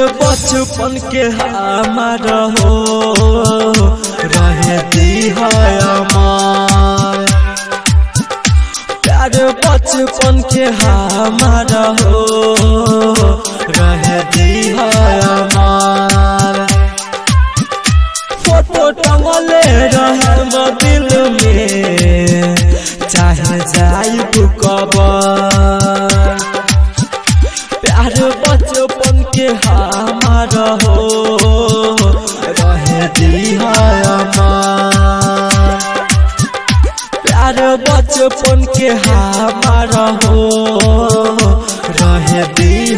बचपन के हमार हो रहे दी है अमर प्यार बचपन के हमार हो रहे दी है अमर फोटो टंगले रहे दिल में चाहे जाइब कबर प्यार बचपन के हमार हो रहे दी प्यार बचपन के हमार हो रहे दी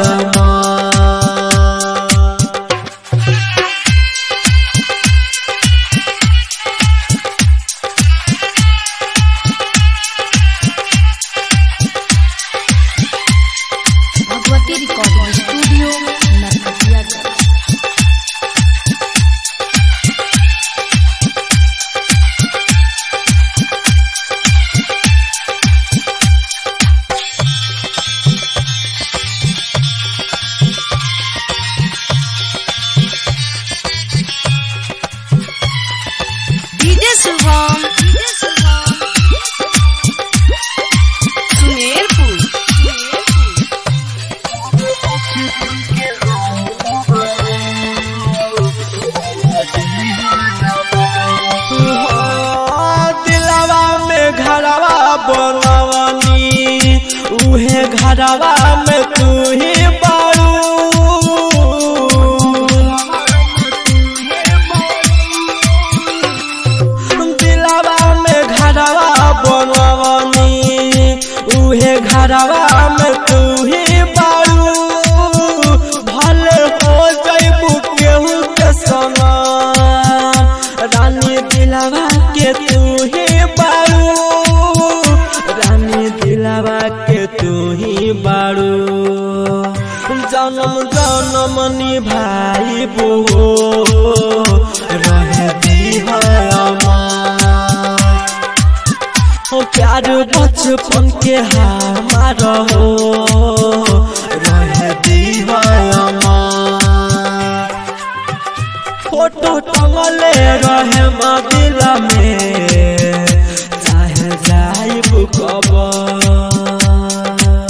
Bhagwati recording studio Narkatiaganj DJ Shubham Sumerpur दिलवा में घरवा बनवनी उहे घरवा में तू ही बारू दिलवा में घरवा बनवनी उहे घरवा में तू ही बारू भले हो जैबू केहू के सना रानी दिलवा के तू ही बारू रानी दिलवा के तू ही बारू जन्म जन्म निभाई बो रहे दी है अमर ओ प्यार बचपन के हमार हो रहे दी है अमर फोटो टंगले रहे मदी